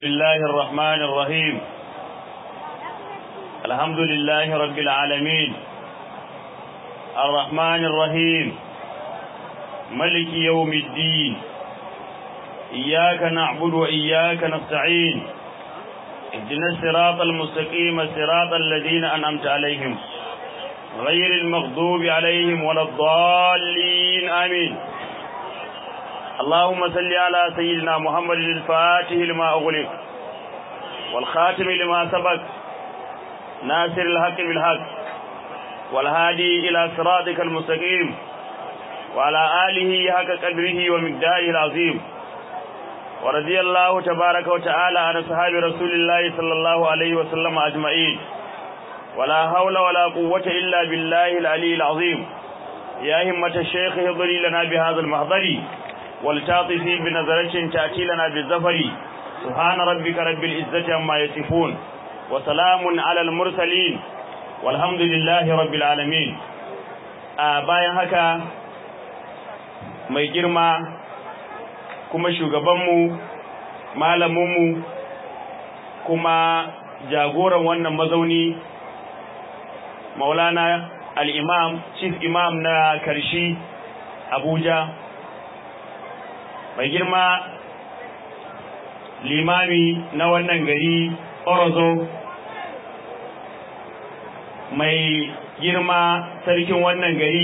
الله الرحمن الرحيم الحمد لله رب العالمين الرحمن الرحيم ملك يوم الدين إياك نعبد وإياك نستعين اهدنا الصراط المستقيم صراط الذين أنعمت عليهم غير المغضوب عليهم ولا الضالين آمين اللهم صل على سيدنا محمد الفاتح لما أغلق والخاتم لما سبق ناصر الحق بالحق والهادي إلى صراطك المستقيم وعلى آله حق قدره ومقداره العظيم ورضي الله تبارك وتعالى عن أصحاب رسول الله صلى الله عليه وسلم أجمعين ولا حول ولا قوة إلا بالله العلي العظيم يا همة الشيخ اهضري لنا بهذا المحضر ولتعطفي بنظرة تأتي لنا بالزفر سبحان ربك رب العزة عما يصفون وسلام على المرسلين والحمد لله رب العالمين bayan haka mai girma kuma shugabanmu malaminmu kuma jagoran wannan mazauni maulana al'imam chief imam na karshi abuja mai girma limami na wannan gari orozo mai girma sarkin wannan gari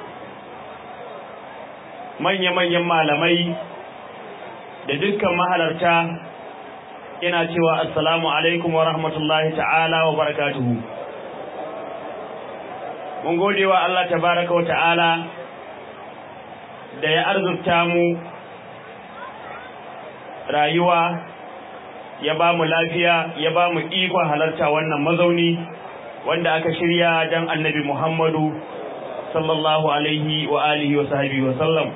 manya-manyan malamai da dukkan mahalarta ina cewa assalamu alaikum wa rahmatullahi ta'ala wa barakatuhu mun gode wa Allah tabaraka wa ta'ala da ya arzurta mu rayuwa ya ba mu lafiya ya ba mu ikon halarta wannan mazauni wanda aka shirya don annabi Muhammadu sallallahu alaihi wa alihi wa sahabi wa sallam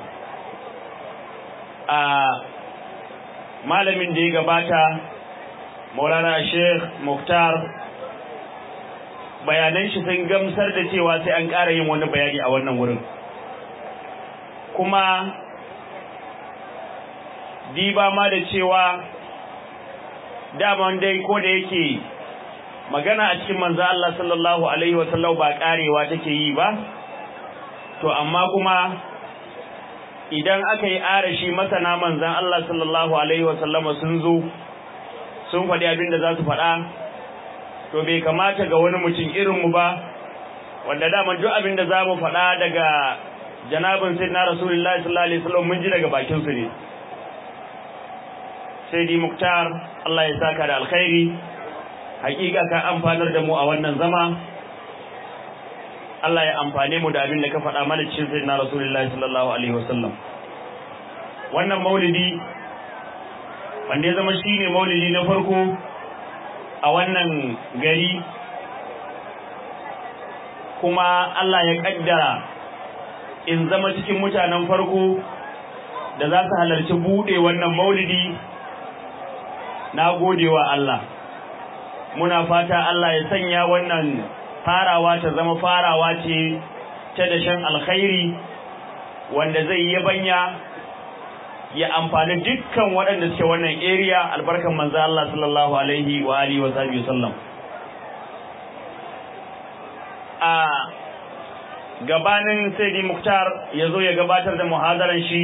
a malamin da ya gabata maulana sheikh muktar bayanan shi sun gamsar da cewa sai an ƙara yin wani bayani a wannan wurin kuma diba ma da cewa daman dai ko da yake magana a cikin manzo Allah sallallahu alaihi wasallam ba karewa take yi ba to amma kuma idan aka yi arashi masana manzan Allah sallallahu alaihi wasallam sun zo sun faɗi abin da za su faɗa to bai kamata ga wani mutum irin mu ba wanda daman duk abin da za mu faɗa daga janabin sayyidina rasulullahi sallallahu alaihi wasallam mun ji daga bakin su ne sai di muktar Allah ya saka da alkhairi hakika ka amfanar da mu a wannan zama Allah ya amfane mu da abin da ka faɗa mana cikin sayyidina rasulullahi sallallahu alaihi wasallam wannan maulidi wanda ya zama shine maulidi na farko a wannan gari kuma Allah ya kaddara in zama cikin mutanen farko da za su halarci buɗe wannan maulidi na gode wa Allah muna fata Allah ya sanya wannan farawa ta zama farawa ce ta dashen alkhairi wanda zai yabanya ya amfani dukkan waɗanda suke wannan area albarkan manzo Allah sallallahu alaihi wa alihi wa sahbihi sallam a gabanin Sayyidi Muktar ya zo ya gabatar da muhadaran shi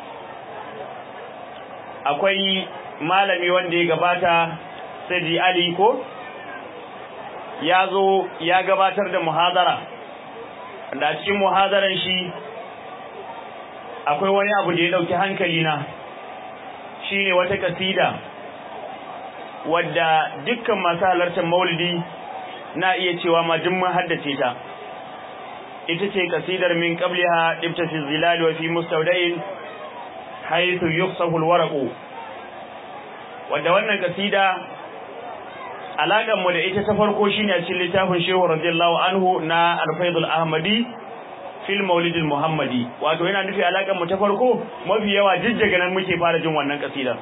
akwai malami wanda ya gabata Sayyidi Ali ko ya zo ya gabatar da muhadara da cikin muhadaran shi akwai wani abu da ya dauki hankali na shine wata kasida wadda dukkan masu halartar maulidi na iya cewa ma duk mun haddace ta ita ce kasidar min qabliha ibta fi zilal wa fi mustawda'in haythu yuqsahu alwaraqu wadda wannan kasida alaƙar mu da ita ta farko shine a cikin littafin Shehu radiyallahu anhu na Al-Faidul Ahmadi fil Maulid Muhammadi wato yana nufi alaƙar mu ta farko mafi yawa jijjiga nan muke fara jin wannan kasida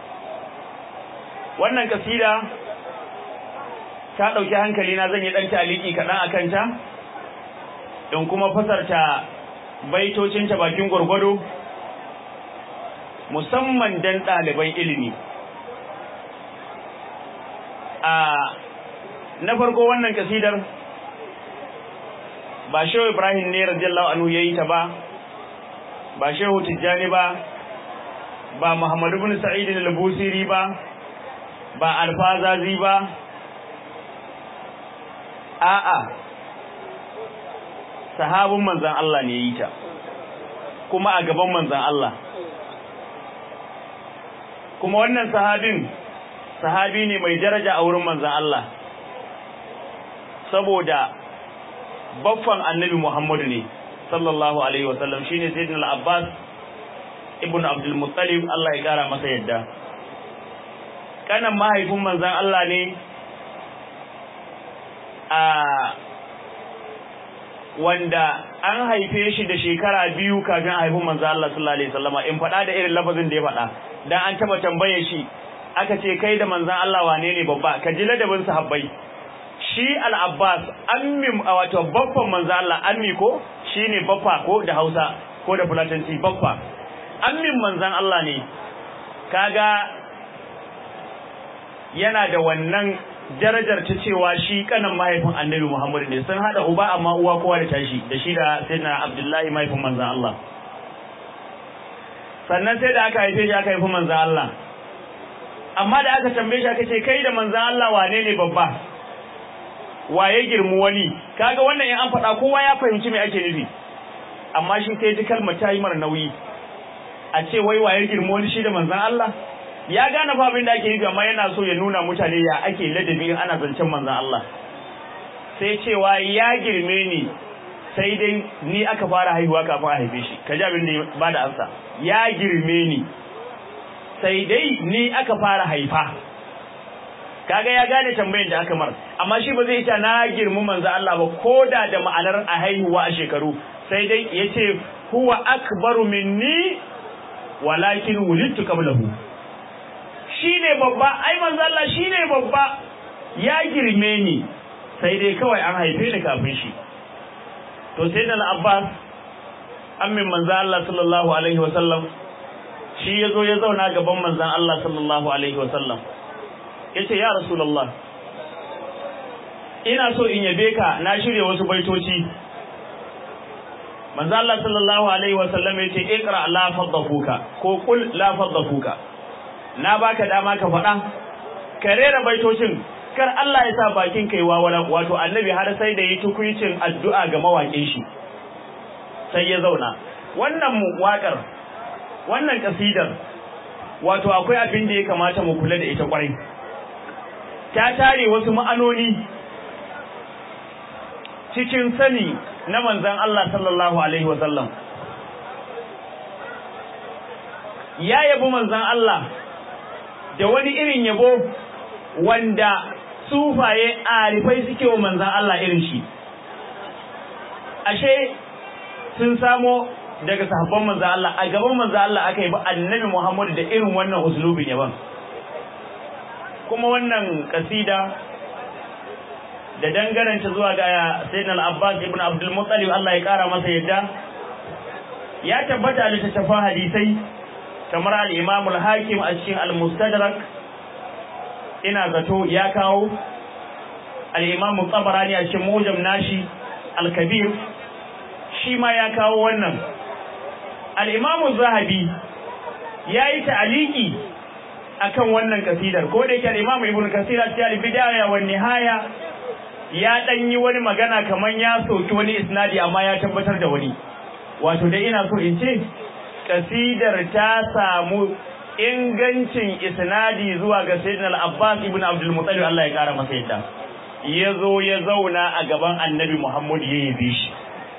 wannan kasida ta dauki hankali na zan yi dan taliki kadan akan ta in kuma fasarta baitocin ta bakin gurgudu musamman dan ɗaliban ilimi a na farko wannan kasidar ba shehu ibrahim ne radiyallahu anhu yayi ta ba ba shehu tijjani ba ba muhammadu bin sa'id al-busiri ba ba alfazazi ba a'a sahabin manzon Allah ne yi ta kuma a gaban manzon Allah kuma wannan sahabin sahabi ne mai daraja a wurin manzon Allah saboda baffan annabi Muhammadu ne sallallahu alaihi wasallam shine sayyidina al-Abbas ibn Abdul Muttalib Allah ya kara masa yadda kanan mahaifin manzon Allah ne a wanda an haife shi da shekara biyu kafin a haifi manzon Allah sallallahu alaihi wasallama in faɗa da irin lafazin da ya faɗa dan an taba tambaye shi aka ce kai da manzon Allah wane ne babba ka ji ladabin sahabbai shi al-Abbas ammi wato babban manzon Allah ammi ko shine baffa ko da Hausa ko da Fulatanci baffa ammin manzon Allah ne kaga yana da wannan darajar ta cewa shi kanan mahaifin Annabi Muhammad ne sun hada uba amma uwa kowa da tashi da shi da Sayyidina Abdullahi mahaifin manzon Allah sannan sai da aka haife shi aka haifi manzan Allah amma da aka tambaye shi aka ce kai da manzan Allah wane ne babba waye girmu wani kaga wannan in an faɗa kowa ya fahimci me ake nufi amma shi sai ji kalmar ta yi mara nauyi a ce wai waye girmu wani shi da manzan Allah ya gane fa abin da ake nufi amma yana so ya nuna mutane ya ake ladabi in ana zancen manzan Allah sai cewa ya girme ni sai dai ni aka fara haihuwa kafin a haife shi kaji abin da ba da ansa ya girme ni sai dai ni aka fara haifa kaga ya gane tambayar da aka mar amma shi ba zai ta na girmu manzo Allah ba koda da ma'anar a haihuwa a shekaru sai dai yace huwa akbaru minni walakin wulidtu qablahu shine babba ai manzo Allah shine babba ya girme ni sai dai kawai an haife ni kafin shi to sai da Abbas ammin manzo Allah sallallahu alaihi wa sallam shi yazo ya zauna gaban manzon Allah sallallahu alaihi wa sallam yace ya rasulullah ina so in yabe ka na shirye wasu baitoci manzo Allah sallallahu alaihi wa sallam yace iqra la fadhuka ko qul la fadhuka na baka dama ka faɗa ka rera baitocin kar Allah ya sa bakin kai wawala wato annabi har sai da yi tukuicin addu'a ga mawaƙin shi sai ya zauna wannan waƙar wannan kasidar wato akwai abin da ya kamata mu kula da ita kwarai ta tare wasu ma'anoni cikin sani na manzon Allah sallallahu alaihi wasallam ya yabi manzon Allah da wani irin yabo wanda sufaye arifai suke wa manzan Allah irin shi ashe sun samo daga sahabban manzan Allah a gaban manzan Allah aka yi ba annabi Muhammadu da irin wannan uslubin yaban kuma wannan kasida da dangaranta zuwa ga sayyidina al-Abbas ibn Abdul Muttalib Allah ya kara masa yadda ya tabbata a littattafan hadisai kamar al-Imam al-Hakim a cikin al-Mustadrak ina zato ya kawo al-Imam Tabarani a cikin Mujam nashi al-Kabir shi ma ya kawo wannan al-Imam Zahabi yayi ta'aliki akan wannan kasidar ko da yake al-Imam Ibn Kathir a cikin al-Bidaya wa Nihaya ya dan yi wani magana kaman ya soki wani isnadi amma ya tabbatar da wani wato dai ina so in ce kasidar ta samu ingancin isnadi zuwa ga sayyidina al-Abbas ibn Abdul Muttalib Allah ya kara masa yadda yazo ya zauna a gaban Annabi Muhammad ya yabe shi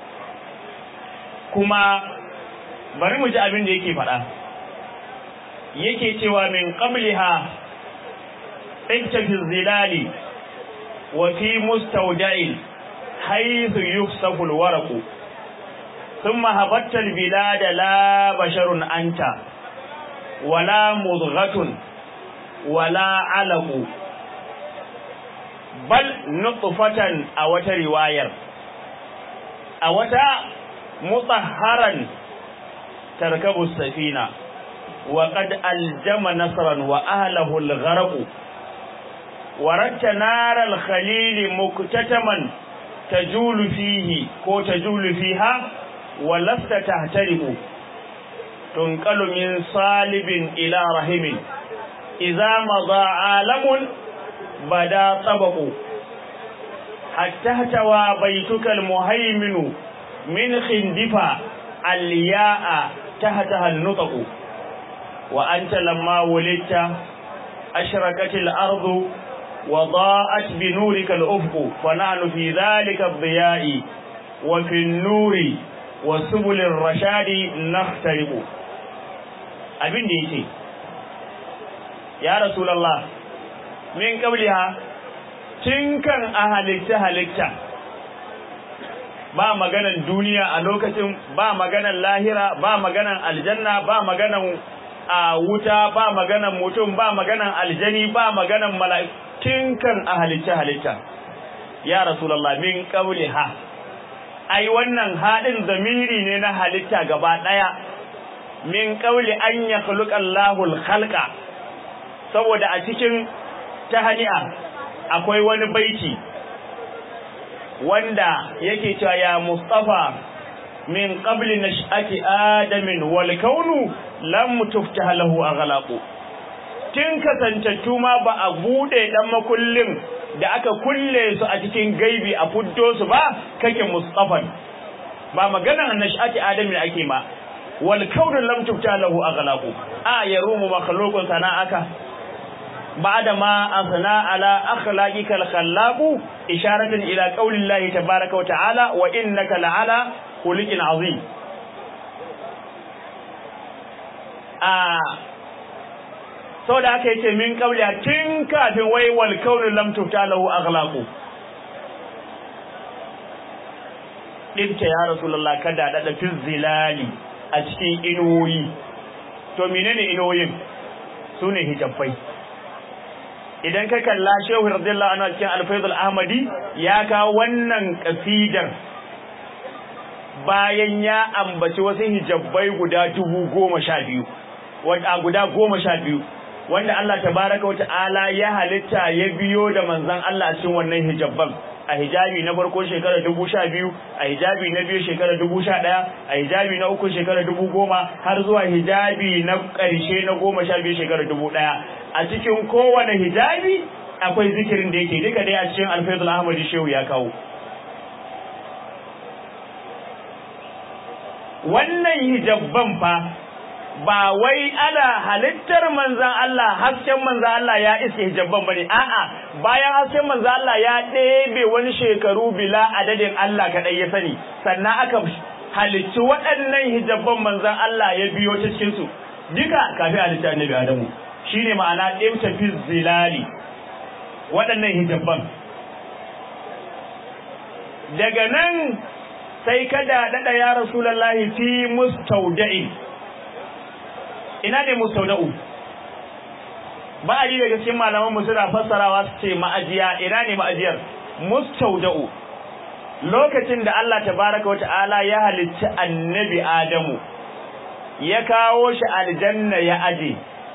kuma bari mu ji abin da yake faɗa yake cewa min qabliha iktafi zilali wa fi mustawda'in haythu yuksafu al-waraqu ثم هبطت البلاد لا بشر أنت ولا مضغة ولا علق بل نطفة أو رواية أو مطهرا تركب السفينة وقد ألجم نصرا وأهله الغرق waratta naral khalili muktataman tajulu fihi ko tajulu fiha wa lasta tahtariqu tunqalu min salibin ila rahimin idza madha alamun bada tabaqu hatta tawa baituka almuhaiminu min khindifa alya'a tahtaha an-nutqu wa anta lamma wulidta أشركت الأرض وضاءت بنورك الأفق فنحن في ذلك الضياء وفي النور وسبل الرشاد نخترق abin da yake ya rasulullah min qabliha tun kan a halitta halitta ba maganan duniya a lokacin ba maganan lahira ba maganan aljanna ba maganan a wuta ba maganan mutum ba maganan aljani ba maganan mala'ikun kan a halitta halitta ya rasulullah min ha. ai wannan hadin zamiri ne na halitta gaba daya min qawli an yakhluqa Allahu al-khalqa saboda a cikin tahani'a akwai wani baiti wanda yake cewa ya mustafa min qabli nash'ati adamin wal kaunu lam tuftah lahu aghlaqu tun kasantattu ma ba a bude dan makullin da aka kulle su a cikin gaibi a fuddo su ba kake mustafan ba maganar nash'ati adamin ake ma wal kaunu lam tuftah lahu aghlaqu a yarumu makhluqun sana'aka بعد ما أثنى على أخلاقك الخلاق إشارة إلى قول الله تبارك وتعالى وإنك لعلى خلق عظيم آه sau da aka yace min kabliya tun kafin wai wal kaunu lam tufta lahu aghlaqu dinka ya rasulullah kada da da zilali a cikin inuwoyi to menene inuwoyin sune hijabbai idan ka kalla shehu radiyallahu anhu cikin al-faidul ahmadi ya kawo wannan kasidar bayan ya ambaci wasu hijabbai guda dubu goma sha biyu wanda guda goma sha biyu wanda Allah tabaraka wa ta'ala ya halitta ya biyo da manzon Allah a cikin wannan hijabban a hijabi na farko shekara dubu sha biyu a hijabi na biyu shekara dubu sha ɗaya a hijabi na uku shekara dubu goma har zuwa hijabi na ƙarshe na goma sha biyu shekara dubu ɗaya a cikin kowane hijabi akwai zikirin da yake duka dai a cikin alfaizul ahmadi shehu ya kawo wannan hijabban fa ba wai ana halittar manzan Allah hasken manzan Allah ya iske hijabban bane a'a bayan hasken manzan Allah ya ɗebe wani shekaru bila adadin Allah kaɗai ya sani sannan aka halicci waɗannan hijabban manzan Allah ya biyo ta cikin su duka kafin halitta annabi Adamu shine ma'ana ɗimta fi zilali waɗannan hijabban daga nan sai kada daɗa ya rasulallahi fi mustauda'in ina ne mustauda'u ba a yi daga cikin malaman mu suna fassarawa su ce ma'ajiya ina ne ma'ajiyar mustauda'u lokacin da Allah tabaraka wata'ala ya halicci annabi Adamu ya kawo shi aljanna ya aje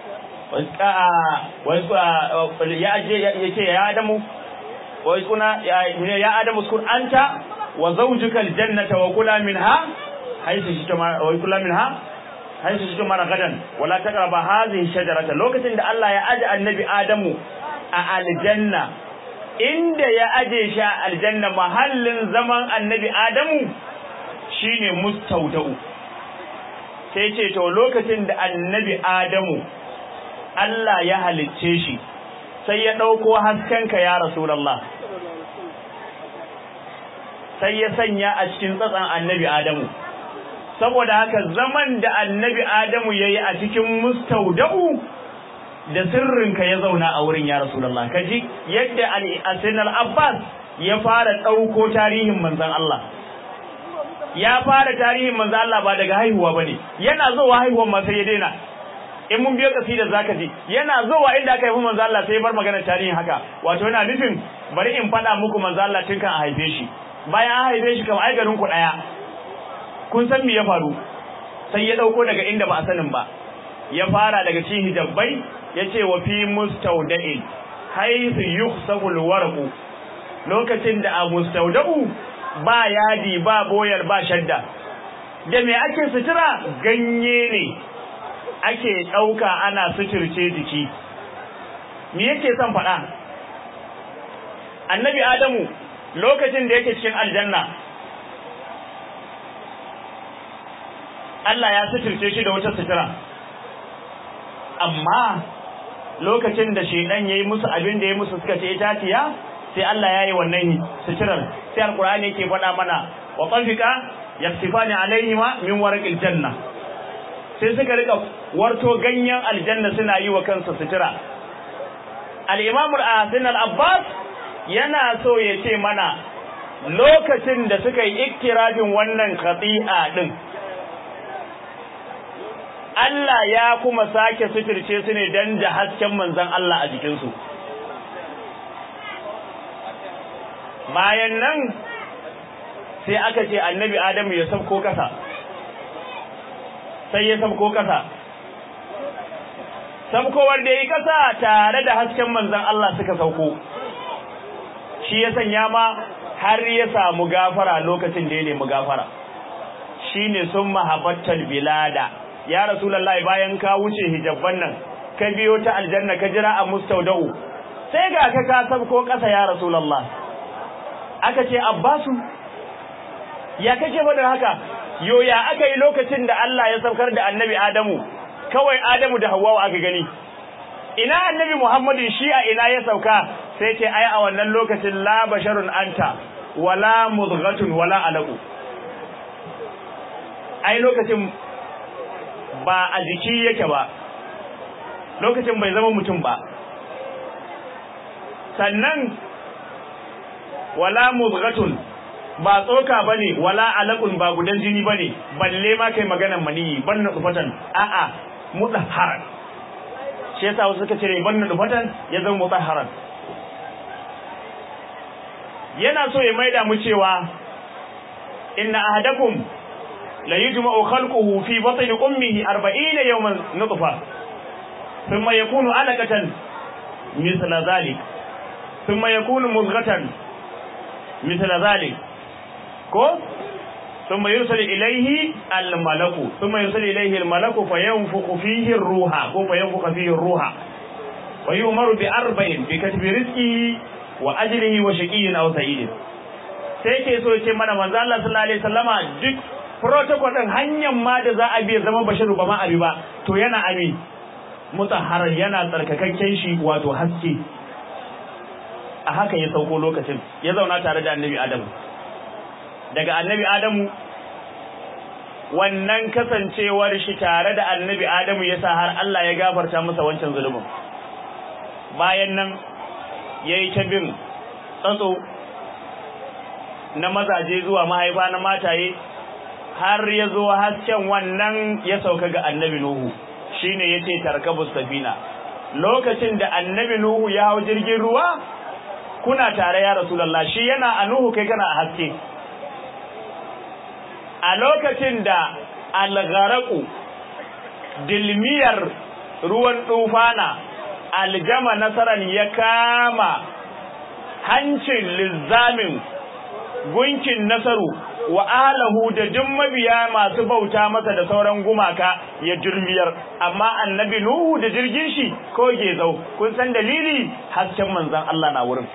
ya aje yake ya Adamu wa kuna ya Adamu uskun anta wa zawjuka aljannata wa kula minha haythu shitama wa kula minha haythu shitama ragadan wala taqrabu hadhihi shajarata lokacin da Allah ya aje annabi Adamu a aljanna inda ya aje shi a aljanna mahallin zaman annabi Adamu shine mustaudau sai ce to lokacin da annabi Adamu Allah ya halicce shi sai ya ɗauko haskenka ya Rasulallah sai ya sanya a cikin tsatsan annabi Adamu saboda haka zaman da annabi Adamu ya yi a cikin mustauda'u da sirrinka ya zauna a wurin ya Rasulallah kaji yadda al Abbas ya fara ɗauko tarihin manzon Allah ya fara tarihin manzon Allah ba daga haihuwa bane yana zuwa haihuwan ma sai ya daina in mun biyo kasidar zaka ji yana zuwa inda aka haifi manzo Allah sai bar magana tarihin haka wato yana nufin bari in faɗa muku manzo Allah tun kan a haife shi bayan an haife shi kamar ai garin ku daya kun san me ya faru sai ya dauko daga inda ba a sanin ba ya fara daga cikin hijabbai yace wa fi mustawda'in haythu yukhsafu alwarqu lokacin da a mustaudabu ba yadi ba boyar ba shadda da me ake sutura ganye ne ake ɗauka ana suturce jiki me yake son faɗa annabi adamu lokacin da yake cikin aljanna Allah ya suturce shi da wata sutura amma lokacin da shedan yayi musu abin da yayi musu suka ce itatiya sai Allah ya yi wannan suturar sai alqur'ani yake faɗa mana wa tanfika yaktifani alaihima min warqil janna sai suka rika warto ganyen aljanna suna yi wa kansu sutura al-imam al-asin al-abbas yana so ya ce mana lokacin da suka yi iktirafin wannan khati'a din Allah ya kuma sake suturce su ne dan da hasken manzon Allah a jikinsu bayan nan sai aka ce annabi Adamu ya sauko kasa sai ya sauko kasa saukowar da yi kasa tare da hasken manzon Allah suka sauko shi ya sanya ma har ya samu gafara lokacin da ya nemi gafara shine sun mahabbatal bilada ya rasulullahi bayan ka wuce hijabban nan ka biyo ta aljanna ka jira a mustaudau sai ga ka ka sabko kasa ya rasulullah aka ce abbasu ya kake faɗin haka yo ya aka yi lokacin da Allah ya saukar da annabi adamu kawai adamu da hawwa aka gani ina annabi muhammadin shi a ina ya sauka sai ce ai a wannan lokacin la basharun anta wala mudghatun wala alaqu ai lokacin ba a jiki yake ba lokacin bai zama mutum ba sannan wala mudghatun ba tsoka bane wala alaqun ba gudan jini bane balle ma kai maganan maniyi banna dufatan a'a mudahharan shi yasa wasu suka cire banna dufatan ya zama mudahharan yana so ya maida mu cewa inna ahadakum la yujma'u khalquhu fi batni ummihi 40 yawman nutfa thumma yakunu 'alaqatan mithla dhalik thumma yakunu mudghatan mithla dhalik ko thumma yursal ilayhi al-malaku thumma yursal ilayhi al-malaku fayanfukhu fihi ar-ruha ko fayanfukhu fihi ar-ruha wa yu'maru bi arba'in bi katbi rizqihi wa ajlihi wa shaqiyyin aw sa'idin sai ke so ce mana manzo Allah sallallahu alaihi wasallama duk protocol din hanyar ma da za a bi zama bashiru ba ma abi ba to yana ami mutahharar yana tsarkakakken shi wato haske a haka ya sauko lokacin ya zauna tare da annabi Adamu daga annabi Adamu wannan kasancewar shi tare da annabi Adamu yasa har Allah ya gafarta masa wancan zulumin bayan nan yayi ta bin tsatso na mazaje zuwa mahaifa na mataye har ya zo hasken wannan ya sauka ga annabi Nuhu shine yace tarkabus safina lokacin da annabi Nuhu ya hau jirgin ruwa kuna tare ya rasulullah shi yana a Nuhu kai kana a haske a lokacin da algharaqu dilmiyar ruwan tufana aljama nasaran ya kama hancin lizamin gunkin nasaru wa alahu da duk mabiya masu bauta masa da sauran gumaka ya jirmiyar amma annabi nuhu da jirgin shi ko gezau kun san dalili hasken manzon Allah na wurin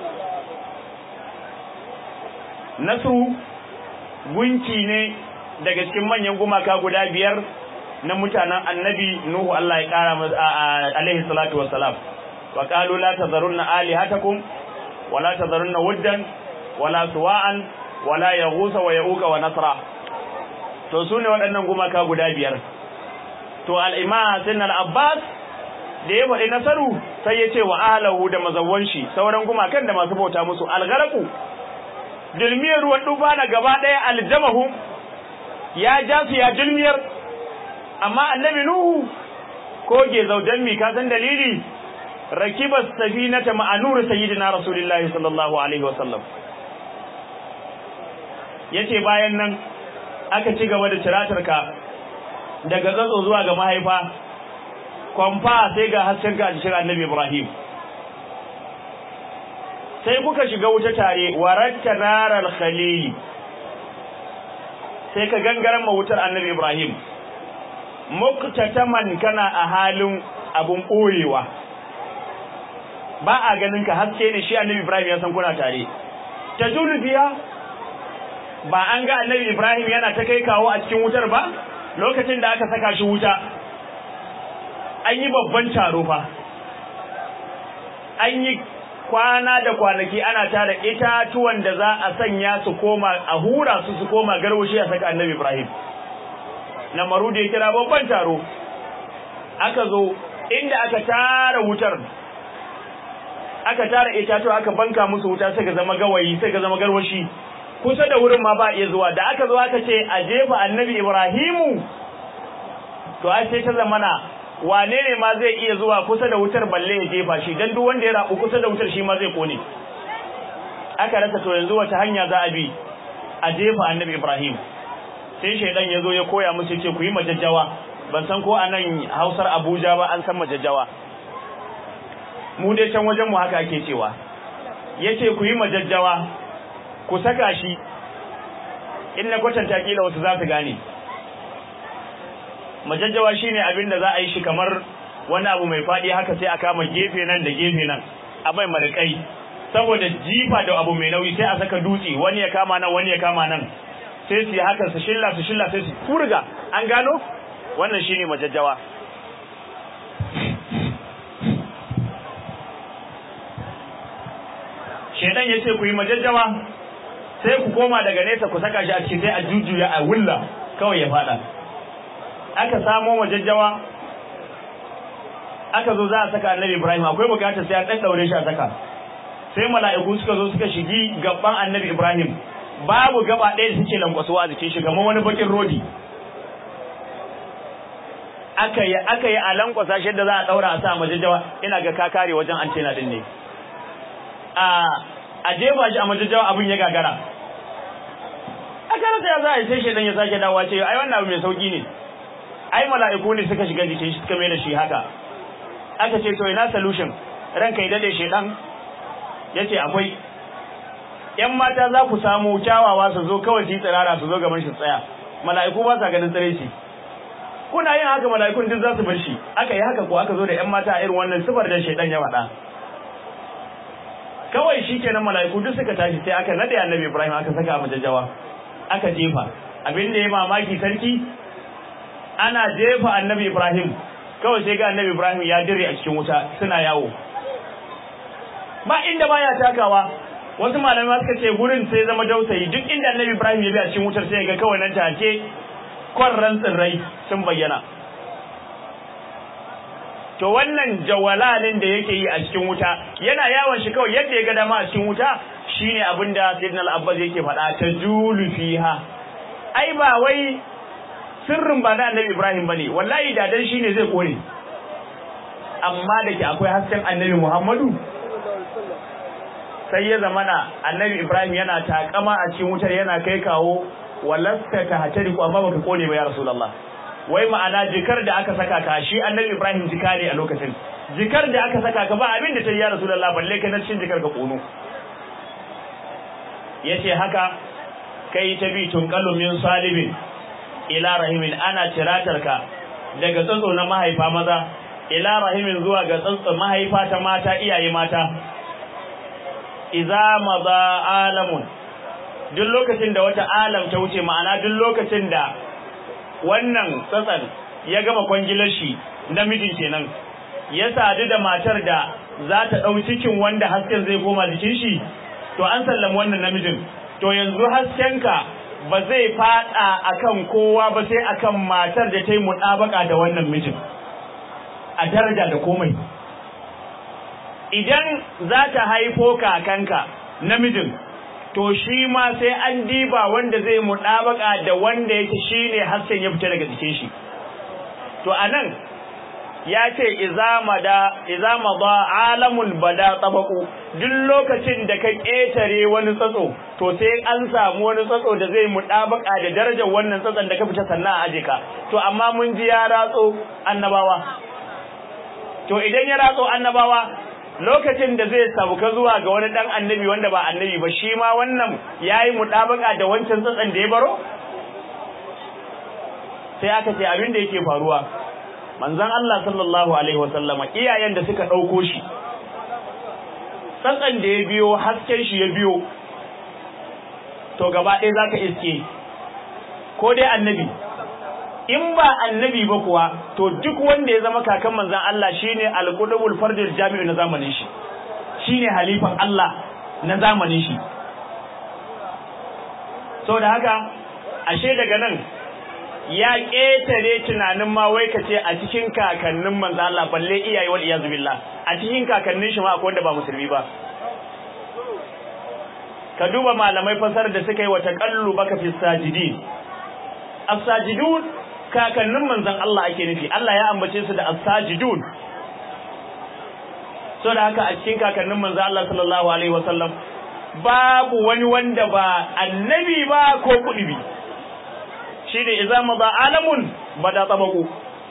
nasu gunki ne daga cikin manyan gumaka guda biyar na mutanen annabi nuhu Allah ya kara alaihi salatu wassalam wa qalu la tadharunna alihatakum wa la tadharunna wuddan wala suwa'an wala yaghusa wa yauqa wa nasra to sune waɗannan gumaka guda biyar to al-imam sunan abbas da ya faɗi nasaru sai ya ce wa ahlahu da mazawwan shi sauran gumakan da masu bauta musu al-gharaqu dilmiyar ruwan duba na gaba ɗaya aljamahum ya ja su ya dilmiyar amma annabi nuhu ko ge zaudan mi ka san dalili rakiba safinata ma'anur sayyidina rasulullahi sallallahu alaihi wasallam yace bayan nan aka ci gaba da tiratarka daga tsatso zuwa ga mahaifa kwamfa sai ga hasken ka a cikin annabi ibrahim sai kuka shiga wuta tare waratta naral khalili sai ka gangaran wutar annabi Ibrahim muktataman kana a halin abun ɓoyewa ba a ganin ka haske ne shi annabi Ibrahim ya san kuna tare ta biya ba an ga annabi Ibrahim yana ta kai kawo a cikin wutar ba lokacin da aka saka shi wuta an yi babban taro fa an yi kwana da kwanaki ana tara itatuwan da za a sanya su koma a hura su su koma garwashi a saka annabi Ibrahim na maru da ya kira babban taro aka zo inda aka tara wutar aka tara itatuwa aka banka musu wuta suka zama gawayi suka zama garwashi kusa da wurin ma ba iya zuwa da aka zo aka ce a jefa annabi Ibrahimu to ai sai ta zamana wane ne ma zai iya zuwa kusa da wutar balle ya jefa shi dan duk wanda ya rabu kusa da wutar shi ma zai kone aka rasa to yanzu wata hanya za a bi a jefa annabi Ibrahim sai shaidan ya zo ya koya musu ce ku yi majajjawa ban san ko anan Hausar Abuja ba an san majajjawa mu dai can wajen mu haka ake cewa yace ku yi majajjawa ku saka shi in na kwatanta kila wasu za su gane majajjawa shine abin da za a yi shi kamar wani abu mai faɗi haka sai a kama gefe nan da gefe nan a bai marikai saboda jifa da abu mai nauyi sai a saka dutse wani ya kama nan wani ya kama nan sai su yi haka su shilla su shilla sai su furga an gano wannan shine majajjawa shedan yace ku yi majajjawa sai ku koma daga nesa ku saka shi a cikin sai a jujjuya a wulla kawai ya fada aka samo majajjawa aka zo za a saka annabi Ibrahim akwai bukatar sai an dan daure shi a saka sai mala'iku suka zo suka shigi gaban annabi Ibrahim babu gaba ɗaya da suke lankwasuwa a jikin shi kamar wani bakin rodi aka yi aka yi a lankwasa shi da za a daura a sa majajjawa ina ga ka kare wajen antena din ne a a jefa shi a majajjawa abin ya gagara aka rasa ya za a yi sai shaidan ya sake dawowa ce ai wannan abu mai sauki ne ai mala'iku ne suka shiga jikin shi suka mai da shi haka aka ce to ina solution ranka ya dade shaidan yace akwai yan mata za ku samu kyawawa su zo kawai su tsirara su zo gaban shi tsaya mala'iku ba sa ganin tsare shi kuna yin haka mala'ikun duk za su bar shi aka yi haka ko aka zo da yan mata a irin wannan sifar da shaidan ya faɗa kawai shikenan mala'iku duk suka tashi sai aka nade annabi Ibrahim aka saka a majajjawa aka jefa abin da ya mamaki sarki ana jefa annabi Ibrahim kawai sai ga annabi Ibrahim ya dire a cikin wuta suna yawo ba inda baya takawa wasu malamai suka ce gurin sai zama dausayi duk inda annabi Ibrahim ya bi a cikin wutar sai ga kawai nan take kwarran tsirrai sun bayyana to wannan jawalalin da yake yi a cikin wuta yana yawon shi kawai yadda ya ga dama a cikin wuta shine abinda Sayyidina Al-Abbas yake faɗa ta julu fiha ai ba wai sirrin ba na Annabi Ibrahim bane wallahi da dan shine zai kore amma da ke akwai hasken Annabi Muhammadu sai ya zamana Annabi Ibrahim yana takama a cikin wutar yana kai kawo walasta ka hatari ko amma baka kone ba ya Rasulullah wai ma'ana jikar da aka saka ka shi Annabi Ibrahim jika ne a lokacin jikar da aka saka ka ba abin da ta yi ya Rasulullah balle ka na cikin jikar ka kono yace haka kai ta bi tunqalu min salibin ila rahimin ana tiratar ka daga tsantso na mahaifa maza ila rahimin zuwa ga tsantso mahaifa ta mata iyaye mata idza madha alamun duk lokacin da wata alam ta wuce ma'ana duk lokacin da wannan tsatsan ya gama kwangilar shi namijin kenan ya sadu da matar da za ta ɗau cikin wanda hasken zai koma jikin shi to an sallama wannan namijin to yanzu haskenka ba zai fada akan kowa ba sai akan matar da ta yi muɗabaka da wannan mijin a daraja da komai idan za ta haifo kakanka namijin to shi ma sai an diba wanda zai muɗabaka da wanda yake shine hasken ya fita daga jikin shi to anan ya ce izama da izama ba alamul bada tabaku duk lokacin da ka ƙetare wani tsatso to sai an samu wani tsatso da zai muɗabaka da darajar wannan tsatson da ka fita sannan a aje ka to amma mun ji ya ratso annabawa to idan ya ratso annabawa lokacin da zai sauka zuwa ga wani dan annabi wanda ba annabi ba shi ma wannan yayi mudabaka da wancan tsatsan da ya baro sai aka ce abin da yake faruwa manzon Allah sallallahu alaihi wasallama iyayen da suka dauko shi tsatsan da ya biyo hasken shi ya biyo to gaba ɗaya zaka iske ko dai annabi in ba annabi ba kuwa to duk wanda ya zama kakan manzon Allah shine al-qudubul fardul jami'u na zamanin shi shine halifan Allah na zamanin shi saboda haka ashe daga nan ya ƙetare tunanin ma wai ka ce a cikin kakannin manzo Allah balle iyaye wal iyazu billah a cikin kakannin shi ma akwai wanda ba musulmi ba ka duba malamai fasar da suka yi wa taqallu baka fi sajidin as-sajidun kakannin manzon Allah ake nufi Allah ya ambace su da as-sajidun so da haka a cikin kakannin manzon Allah sallallahu alaihi wasallam babu wani wanda ba annabi ba ko kudubi shi ne iza maza alamun bada tsabaku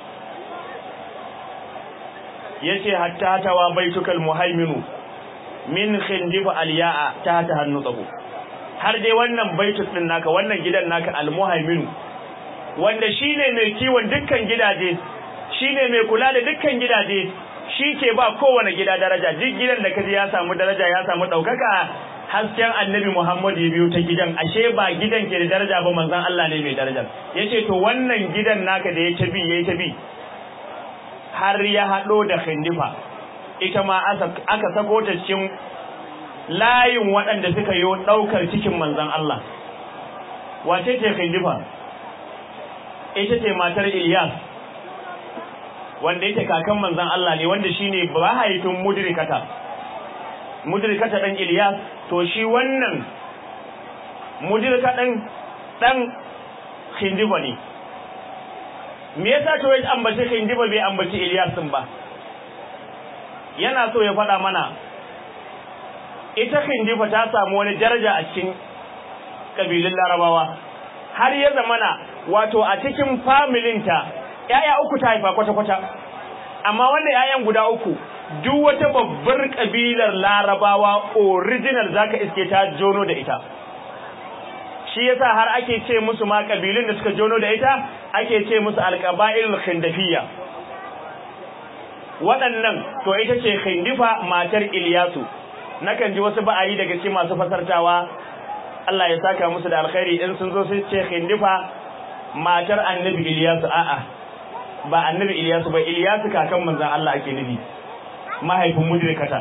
ya ce hatta tawa baitukal muhaiminu min khindifa aliya'a ta ta hannu tsabo har dai wannan baituk din naka wannan gidan naka almuhaiminu wanda shine mai kiwon dukkan gidaje shine mai kula da dukkan gidaje shi ke ba kowane gida daraja duk gidan da kaji ya samu daraja ya samu ɗaukaka hasken annabi Muhammad ya biyo ta gidan ashe ba gidan ke da daraja ba manzon Allah ne mai daraja yace to wannan gidan naka da ya tabi yayi tabi har ya hado da khindifa ita ma aka sako ta cikin layin waɗanda suka yi daukar cikin manzon Allah wace ce khindifa ita ce matar Ilyas wanda yake kakan manzon Allah ne wanda shine bahaifin mudrikata mudrikata dan Ilyas to shi wannan mudrika dan dan Khindiba ne me yasa to ya ambaci Khindiba bai ambaci Ilyas din ba yana so ya faɗa mana ita Khindiba ta samu wani daraja a cikin kabilun Larabawa har ya zamana wato a cikin familinta ‘ya'ya uku ta haifa kwata-kwata, amma wanda ‘ya'yan guda uku, duk wata babbar ƙabilar larabawa original za ka iske ta jono da ita. Shi yasa har ake ce musu ma ƙabilun da suka jono da ita, ake ce musu alƙaba'il khindafiya. Waɗannan, to ita ce khindifa matar Iliyasu, nakan ji wasu ba'ayi daga ce masu fasartawa, Allah ya saka musu da alkhairi in sun zo su ce khindifa matar annabi Iliyasu a'a. ba annabi Ilyasu ba Ilyasu kakan manzon Allah ake nufi mahaifin mudrikata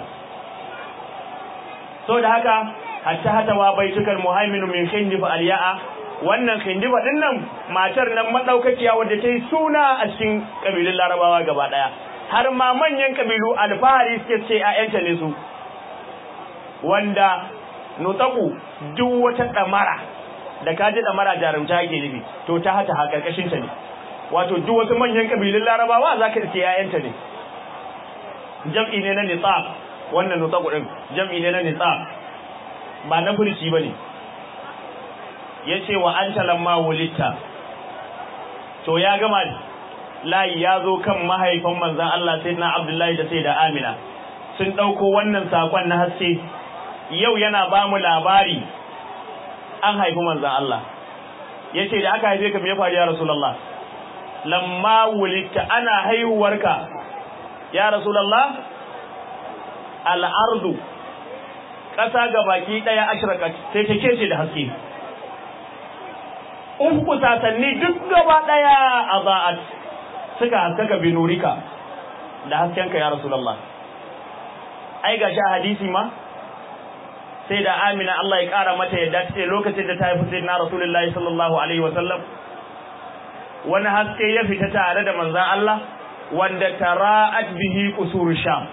so da haka hatta hata wa baitukal muhaiminu min khindifa aliya'a wannan khindifa din nan matar nan madaukakiya wadda ta yi suna a cikin kabilun larabawa gaba daya har ma manyan kabilu alfahari suke ce ƴaƴanta ne su wanda nutaku duk wata damara da kaji damara jarumta yake nufi to ta hata ha karkashin ta ne wato duk wasu manyan kabilun larabawa za ka ce ‘ya'yanta ne jam'i ne na nitsa wannan nutsa kudin jam'i ne na nitsa ba na furci ba ne ya ce wa an talamma wulitta to ya gama layi ya zo kan mahaifan manzan Allah sai na Abdullahi da sai da Amina sun ɗauko wannan saƙon na haske yau yana ba mu labari an haifi manzan Allah ya ce da aka haife ka me ya faru ya Rasulallah lamma wulita ana haihuwarka ya Rasulallah al'ardu ƙasa ga baki ɗaya ashiraka sai ta kece da haske uku sasanni duk gaba ɗaya a za'at suka haskaka binurika da haskenka ya Rasulallah ai ga sha hadisi ma sai da amina Allah ya ƙara mata yadda ce lokacin da ta haifi sai na Rasulullahi sallallahu alaihi wasallam wani haske ya fita tare da manzan Allah wanda tara'at bihi qusur sham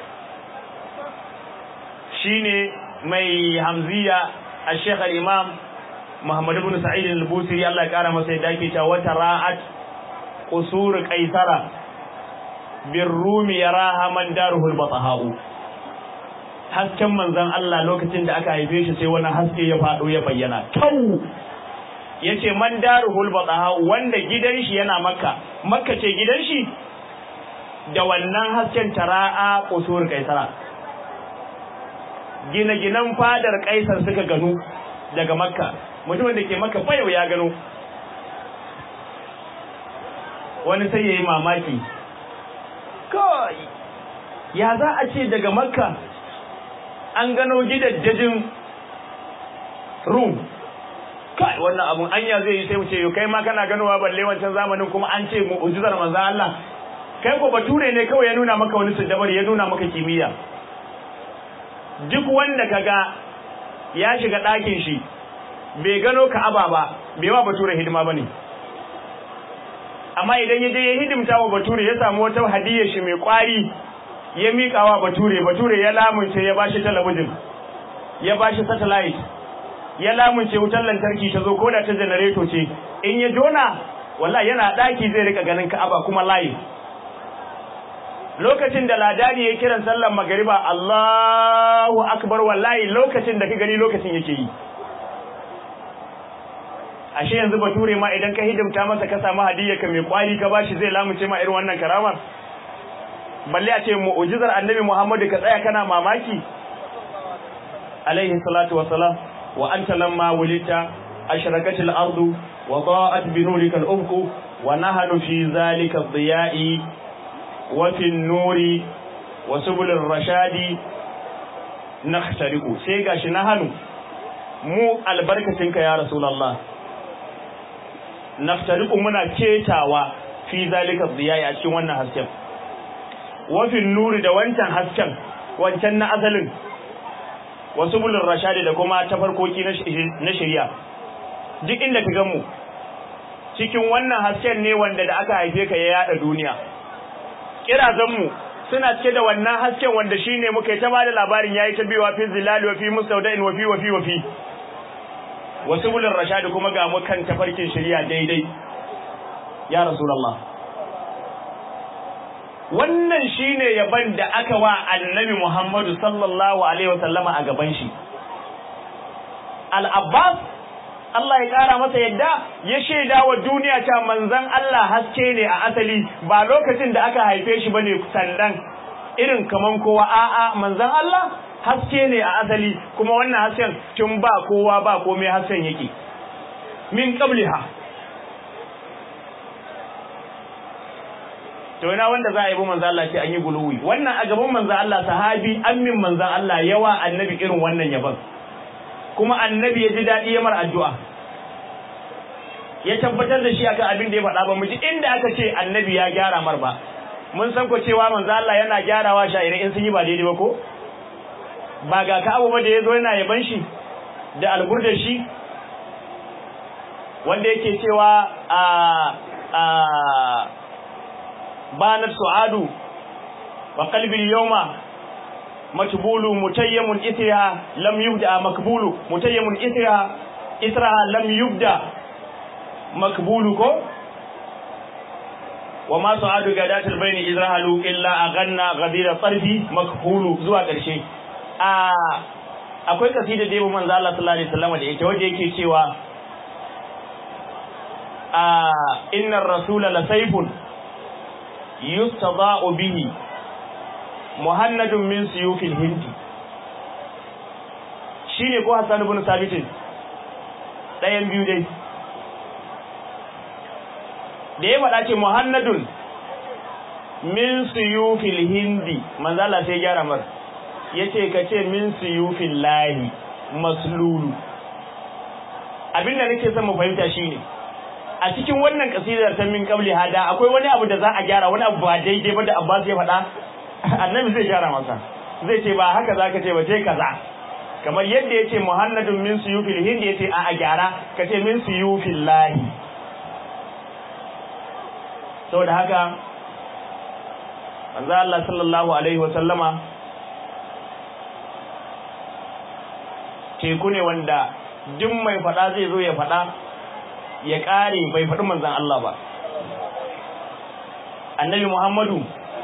shine mai hamziya al-sheikh al-imam Muhammad ibn Sa'id al-Busiri Allah ya kara masa yadda yake cewa tara'at qusur qaisara birrumi yaraha man daruhul batahau hasken manzan Allah lokacin da aka haife shi sai wani haske ya fado ya bayyana tau yace man daruhul bataha wanda gidan shi yana makka makka ce gidan shi da wannan hasken tara'a kusur kaisara gine-ginen fadar kaisar suka gano daga makka mutumin da ke makka fayo ya gano wani sai ya yi mamaki kawai ya za a ce daga makka an gano gidajen rum kai wannan abun anya zai yi sai mu ce yo kai ma kana ganowa balle wancan zamanin kuma an ce mu'jizar manzo Allah kai ko bature ne kawai ya nuna maka wani siddabar ya nuna maka kimiyya duk wanda kaga ya shiga ɗakin shi bai gano Ka'aba ba bai wa bature hidima bane amma idan ya je ya hidimta wa bature ya samu wata hadiyar shi mai kwari ya miƙa wa bature bature ya lamunce ya bashi talabijin ya bashi satellite ya lamunce wutar lantarki ta zo koda ta janareto ce in ya jona wallahi yana daki zai rika ganin Ka'aba kuma live lokacin da ladani ya kiran sallar magariba Allahu akbar wallahi lokacin da ka gani lokacin yake yi ashe yanzu bature ma idan ka hidimta masa ka samu hadiyya ka mai kwari ka bashi zai lamunce ma irin wannan karamar balle a ce mu'jizar annabi Muhammadu ka tsaya kana mamaki alaihi salatu wassalam wa anta lamma wulita ashraqat al-ardu wa da'at bi nurika al-ufq wa nahnu fi zalika ad-diya'i wa fi an-nuri wa subul ar-rashadi nakhtariqu sai gashi nahnu mu albarkatinka ya rasulullah naftariqu muna ketawa fi zalika ad-diya'i a cikin wannan hasken wafin nuri da wancan hasken wancan na asalin wasu bulin rashadi da kuma tafarkoki na shirya duk inda ka ganmu cikin wannan hasken ne wanda da aka haife ka ya yada duniya kirazanmu suna cike da wannan hasken wanda shine muka yi ta bada labarin yayi ta biwa fi zilali wa fi mustawda'in wa fi wa fi wa fi wasu bulin rashadi kuma ga mu kan tafarkin shirya daidai ya rasulullah wannan shine yaban da aka wa annabi Muhammadu sallallahu alaihi wasallama a gaban shi al-Abbas Allah ya kara masa yadda ya shaida wa duniya ta manzon Allah haske ne a asali ba lokacin da aka haife shi bane sandan irin kaman kowa a'a manzon Allah haske ne a asali kuma wannan hasken tun ba kowa ba komai hasken yake min qabliha to ina wanda za a yi bi manzo Allah ce an yi guluwi wannan a gaban manzo Allah sahabi ammin manzo Allah yawa annabi irin wannan yaban kuma annabi ya ji dadi ya mar addu'a ya tabbatar da shi akan abin da ya faɗa ba mu ji inda aka ce annabi ya gyara mar ba mun san ko cewa manzo Allah yana gyarawa sha'irai in sun yi ba daidai ba ko ba ga ka abu ba da yazo yana yaban shi da alburdar shi wanda yake cewa a a بانت سعاد وقلبي اليوم مكبول متيم إثرها لم يبدأ مكبول متيم إثرها إثرها لم يبدأ مكبول كو وما سعاد قادات البين إذرهلوا إلا أغنى غدير الطرف مكبول زوا كرشي akwai kasida da yabo manzo Allah sallallahu alaihi wasallam da yake waje yake cewa a innar rasula la sayfun yustada'u bihi muhannadun min suyufil hindi shine ko Hassan ibn Sabit dayan biyu dai da ya faɗa ce muhannadun min suyufil hindi manzo Allah sai gyara mar yace kace min suyufil lahi maslulu abinda nake son mu fahimta shine a cikin wannan kasidar ta min qabli hada akwai wani abu da za a gyara wani abu ba daidai ba da Abbas ya faɗa annabi zai gyara masa zai ce ba haka zaka ce ba sai kaza kamar yadda yace muhammadun min suyufil hindi yace a a gyara kace min suyufil lahi saboda haka manzo Allah sallallahu alaihi wa sallama teku ne wanda duk mai faɗa zai zo ya faɗa ya ƙare bai faɗi manzan Allah ba annabi Muhammadu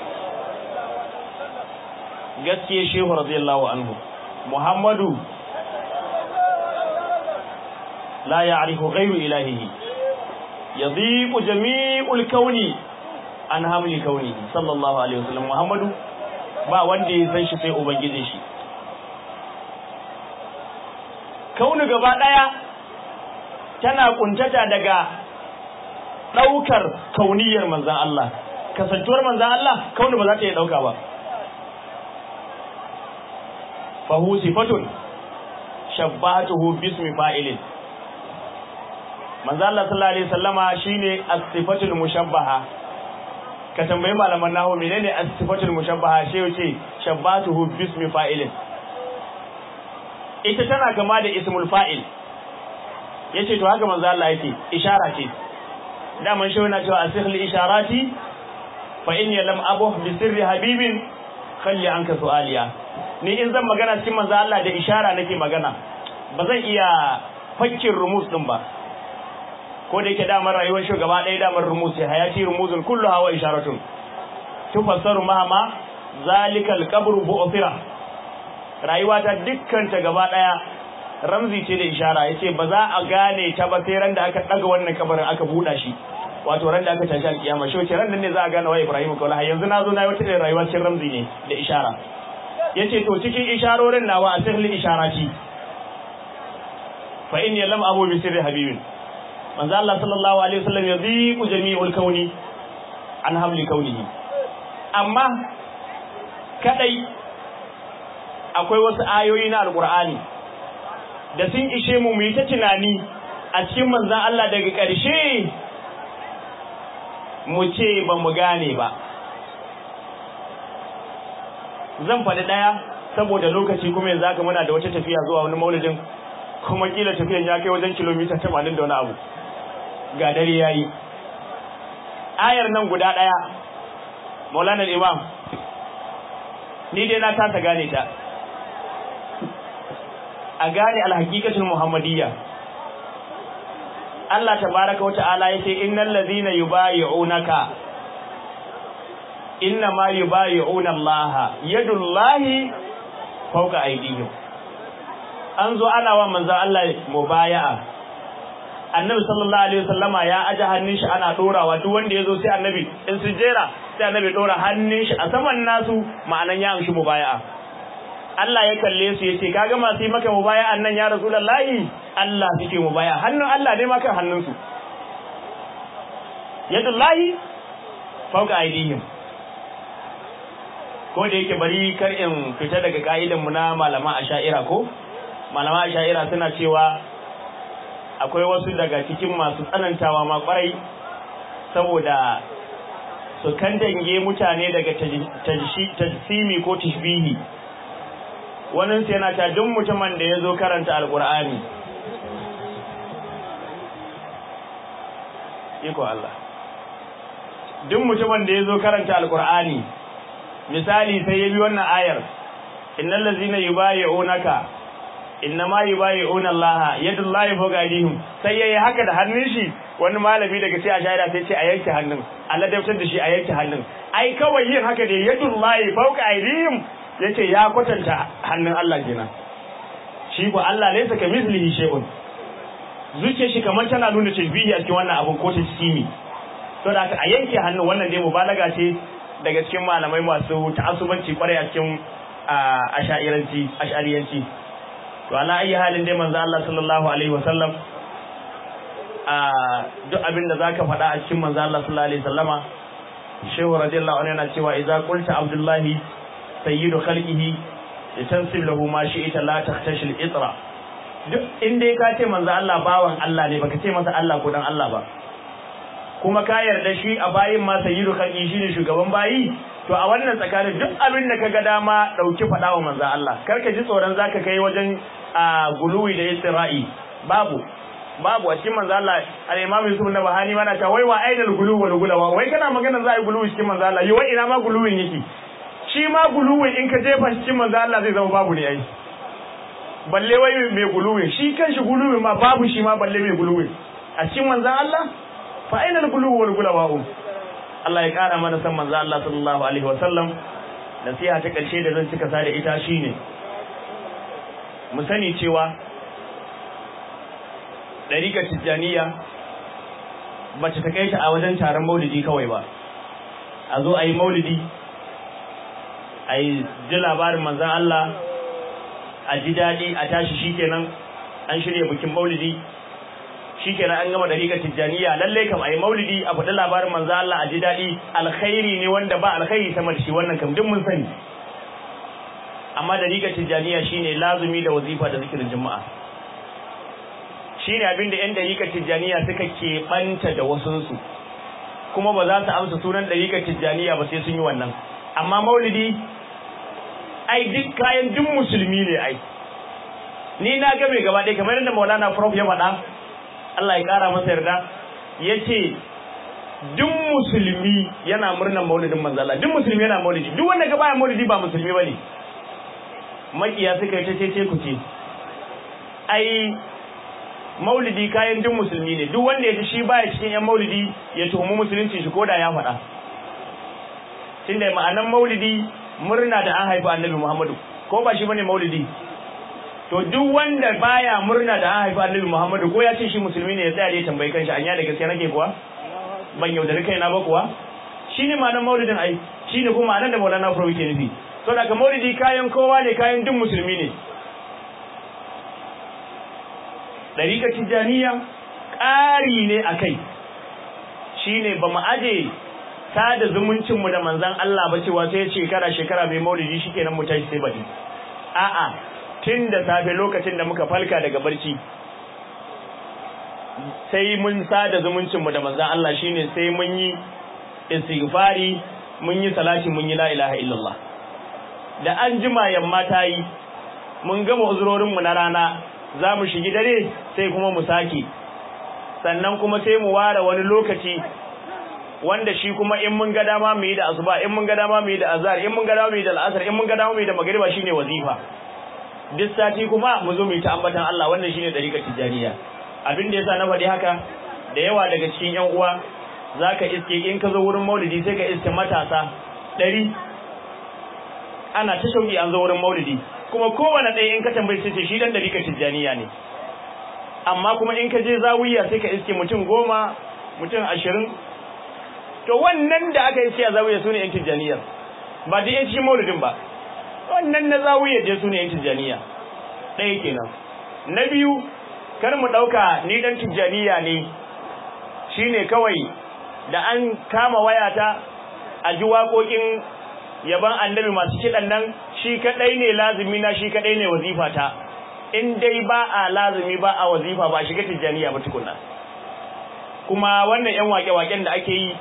gaskiya shehu radiyallahu anhu Muhammadu la ya'rifu ghayru ilahihi yadhiqu jami'ul kauni an hamli kauni sallallahu alaihi wasallam Muhammadu ba wanda ya san shi sai ubangijin shi kaunu gaba daya tana kuntata daga daukar kauniyar manzan Allah kasantuwar manzan Allah kaunu ba za ta iya dauka ba fa hu sifatun shabbatuhu bismi fa'ilin manzan Allah sallallahu alaihi wasallama shine as-sifatul mushabbaha ka tambayi malaman nahu menene as-sifatul mushabbaha shi yace shabbatuhu bismi fa'ilin ita tana kama da ismul fa'il yace to haka manzo Allah yake ishara ce daman shi yana cewa asikhli isharati fa inni lam abuh bi sirri habibin khalli anka su'aliya ni in zan magana cikin manzo Allah da ishara nake magana ba zan iya fakkin rumus din ba ko da yake damar rayuwar shugaba ɗaya damar rumus ya hayati rumuzun kullu hawa isharatun tufassaru mahama zalikal qabru bu'thira rayuwa ta dukkan ta gaba ɗaya ramzi ce da ishara yace ba za a gane ta ba sai ran da aka daga wannan kabarin aka buɗa shi wato ran da aka tashi alkiyama shi wace ran nan ne za a gane wa Ibrahim kaula yanzu na zo na yi wata irin rayuwa cikin ramzi ne da ishara yace to cikin isharorin nawa a sirri isharati fa inni lam abu bi sirri habibin manzo Allah sallallahu alaihi wasallam yadhiqu jami'ul kauni an hamli kaunihi amma kadai akwai wasu ayoyi na alqur'ani da sun ishe mu mu yi ta tunani a cikin manzon Allah daga ƙarshe mu ce ba mu gane ba zan faɗi ɗaya saboda lokaci kuma yanzu haka muna da wata tafiya zuwa wani maulidin kuma kila tafiyan ya kai wajen kilomita 80 da wani abu ga dare yayi ayar nan guda daya Maulana Imam ni dai na tasa gane ta a gane alhaqiqatul muhammadiyya Allah tabaaraka wa ta'ala yace innal ladhina yubayyi'unaka inna ma yubayyi'una Allah yadullahi fawqa aydihim an zo ana wa manzon Allah mubaya'a annabi sallallahu alaihi wasallama ya aje hannun shi ana dorawa duk wanda yazo sai annabi in su jera sai annabi dora hannun shi a saman nasu ma'anan ya amshi mubaya'a Allah ya kalle su yace kaga masu yi maka mubaya'an nan ya rasulullahi Allah suke mubaya hannun Allah ne maka hannun su yadullahi fawqa aydihim ko da yake bari kar in fita daga ka'idan mu na malama asha'ira ko malama asha'ira suna cewa akwai wasu daga cikin masu tsanantawa ma kwarai saboda su kandange mutane daga tajsimi ko tashbihi wannan sai yana ta duk mutumin da ya zo karanta alkur'ani iko Allah duk mutumin da ya zo karanta alkur'ani misali sai ya bi wannan ayar innal ladzina yubayyi'unaka innama yubayi'una Allah yadullahi fawqa aydihim sai yayi haka da hannun shi wani malami daga sai a shaida sai ce a yanke hannun Allah da da shi a yanke hannun ai kawai yin haka da yadullahi fawqa aydihim yace ya kwatanta hannun Allah kenan shi ko Allah ne saka mislihi shay'un zuciyar shi kamar tana nuna tashbihi a cikin wannan abun ko tashkimi to da a yanke hannun wannan dai mubalaga ce daga cikin malamai masu ta'assubanci kwarai a cikin ash'ariyanci ash'ariyanci to ala ayi halin dai manzo Allah sallallahu alaihi wasallam a duk abin da zaka faɗa a cikin manzo Allah sallallahu alaihi wasallama shehu radiyallahu anhu yana cewa idza qulta abdullahi sayyidu khalqihi litansib lahu ma shi'ta la tahtashil itra duk inda ka ce manzo Allah bawan Allah ne baka ce masa Allah ko dan Allah ba kuma ka yarda shi a bayin ma sayyidu khalqi shine shugaban bayi to a wannan tsakanin duk abin da kaga dama dauki fada wa manzo Allah kar ka ji tsoron zaka kai wajen guluwi da istira'i babu babu a cikin manzo Allah al-Imam Yusuf na Bahani mana ta wai wa aidal guluwi wal gulawa wai kana magana za a yi guluwi cikin manzo Allah yi wai ina ma guluwin yake shi ma guluwin in ka jefa cikin manzo Allah zai zama babu ne ai balle wai mai guluwin shi kanshi guluwin ma babu shi ma balle mai guluwin a cikin manzo Allah fa aidal guluwi wal gulawa Allah ya kara mana san manzo Allah sallallahu alaihi wasallam nasiha ta karshe da zan cika sa da ita shine mu sani cewa dariƙar tijjaniya ba ta kai ta a wajen taron maulidi kawai ba a zo a yi maulidi a yi ji labarin manzan Allah a ji daɗi a tashi shikenan an shirya bikin maulidi shikenan an gama dariƙar tijjaniya lalle kam ayi maulidi a faɗi labarin manzo Allah a ji daɗi alkhairi ne wanda ba alkhairi sama da shi wannan kam duk mun sani amma dariƙar tijjaniya shine lazumi da wazifa da zikirin juma'a shine abin da 'yan dariƙar tijjaniya suka keɓanta da wasunsu kuma ba za su amsa sunan dariƙar tijjaniya ba sai sun yi wannan amma maulidi ai duk kayan duk musulmi ne ai ni na ga mai gaba ɗaya kamar yadda maulana prof ya faɗa Allah ya ƙara masa yarda ya ce duk musulmi yana murnar maulidin manzala duk musulmi yana maulidi duk wanda ga baya maulidi ba musulmi ba ne makiya suka yi ta ce ku ce ai maulidi kayan duk musulmi ne duk wanda ya ji shi baya cikin yan maulidi ya tuhumi musulunci shi koda ya faɗa tunda ma'anan maulidi murna da an haifi annabi Muhammadu ko ba shi bane maulidi to duk wanda baya murna da an haifi annabi Muhammadu ko ya ce shi musulmi ne ya tsaya da ya tambayi kanshi anya da gaskiya nake kuwa ban yaudari kaina ba kuwa shine ma'anar maulidin ai shine kuma ma'anar da Maulana Furo yake nufi to daga maulidi kayan kowa ne kayan duk musulmi ne dariƙar tijaniya ƙari ne akai shine ba mu aje sada zumuncin mu da manzon Allah ba cewa sai shekara shekara mai maulidi shikenan mu tashi sai baɗi a'a tun da safe lokacin da muka falka daga barci sai mun sada zumuncin mu da manzon Allah shine sai mun yi istighfari mun yi salati mun yi la ilaha illallah da an jima yamma ta yi mun gama uzurorin mu na rana za mu shigi dare sai kuma mu sake sannan kuma sai mu ware wani lokaci wanda shi kuma in mun ga dama mu yi da asuba in mun ga dama mu yi da azhar in mun ga dama mu yi da al'asar in mun ga dama mu yi da magriba shine wazifa duk sati kuma mu zo mu yi ta ambatan Allah wannan shine dariƙar tijaniya abin da yasa na faɗi haka da yawa daga cikin ƴan uwa zaka iske in ka zo wurin maulidi sai ka iske matasa ɗari ana ta shauki an zo wurin maulidi kuma kowane ɗaya in ka tambayi sai ce shi dan dariƙar tijaniya ne amma kuma in ka je zawiya sai ka iske mutum goma mutum ashirin to wannan da aka iske a zawiya su ne yan tijjaniyar ba da yan cikin maulidin ba wannan na zawiya je su ne yan tijjaniya ɗaya kenan na biyu kar mu ɗauka ni ɗan tijjaniya ne shine kawai da an kama wayata a ji waƙoƙin yaban annabi masu kiɗan nan shi kaɗai ne lazumi na shi kaɗai ne wazifata in dai ba a lazumi ba a wazifa ba shiga tijjaniya ba tukuna kuma wannan yan wake-waken da ake yi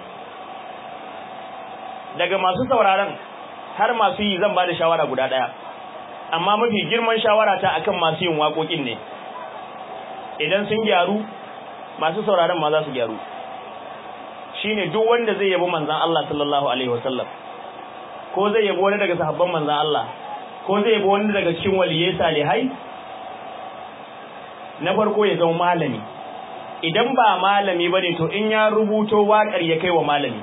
daga masu sauraron har masu yi zan ba da shawara guda ɗaya amma mafi girman shawara ta akan masu yin waƙoƙin ne idan sun gyaru masu sauraron ma za su gyaru shine duk wanda zai yabo manzan Allah sallallahu alaihi wasallam ko zai yabo wani daga sahabban manzan Allah ko zai yabo wani daga cikin waliyai salihai na farko ya zama malami idan ba malami bane to in ya rubuto waƙar ya kai wa malami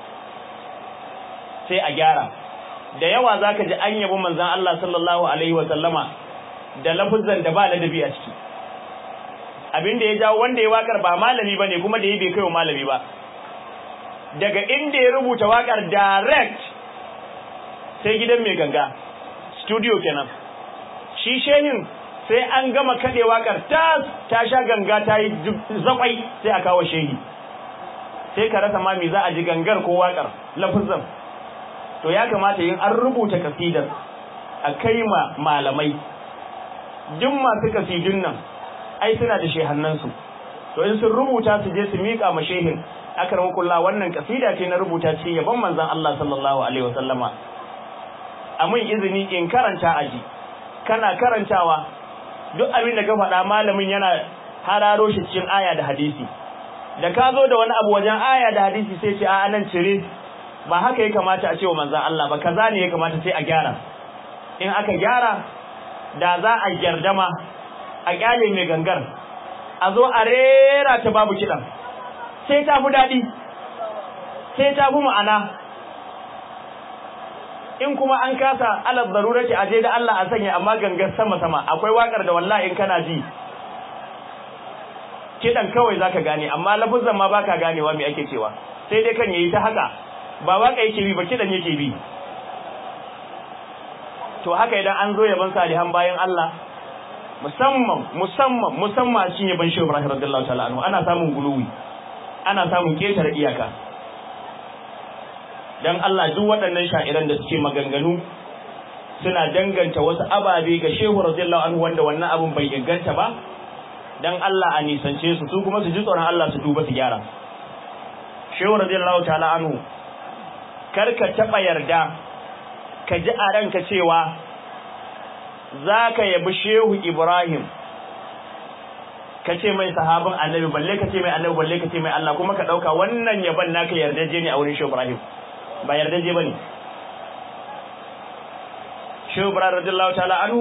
sai a gyara da yawa zaka ji an yabo manzon Allah sallallahu alaihi wa sallama da lafuzan da ba ladabi a ciki abinda ya jawo wanda ya waƙar ba malami bane kuma da ya bai kai wa malami ba daga inda ya rubuta waƙar direct sai gidan mai ganga studio kenan shi shehin sai an gama kaɗe waƙar ta ta sha ganga ta yi zakwai sai a kawo shehi sai ka rasa ma me za a ji gangar ko waƙar lafuzan to ya kamata yin an rubuta kasidar a kai ma malamai duk masu kasidun nan ai suna da shehannansu to in sun rubuta su je su miƙa ma shehin akar kulla wannan kasida ce na rubuta ce yaban manzon Allah sallallahu alaihi wasallama a mun izini in karanta aji kana karantawa duk abin da ka faɗa malamin yana hararo shi cikin aya da hadisi da ka zo da wani abu wajen aya da hadisi sai ce a nan cire ba haka ya kamata a ce wa manzan Allah ba kaza ne ya kamata sai a gyara in aka gyara da za a gyardama a kyale mai gangar a zo a rera ta babu kiɗan sai ta fi daɗi sai ta fi ma'ana in kuma an kasa alal darurati aje da Allah a sanya amma gangar sama sama akwai wakar da wallahi in kana ji kidan kawai zaka gane amma lafuzan ma baka ganewa me ake cewa sai dai kan yayi ta haka ba waka yake bi ba kidan yake bi to haka idan an zo yaban salihan bayan Allah musamman musamman musamman shine ban shehu Ibrahim radiyallahu ta'ala anhu ana samun guluwi ana samun ketare iyaka dan Allah duk waɗannan sha'iran da suke maganganu suna danganta wasu ababe ga shehu radiyallahu anhu wanda wannan abun bai inganta ba dan Allah a nisance su su kuma su ji tsoron Allah su duba su gyara shehu radiyallahu ta'ala anhu kar ka taba yarda ka ji a ranka cewa zaka yabi shehu Ibrahim ka ce mai sahabin annabi balle ka ce mai annabi balle ka ce mai Allah kuma ka dauka wannan yaban naka yardaje ne a wurin shehu Ibrahim ba yardaje bane shehu Ibrahim radiyallahu ta'ala anhu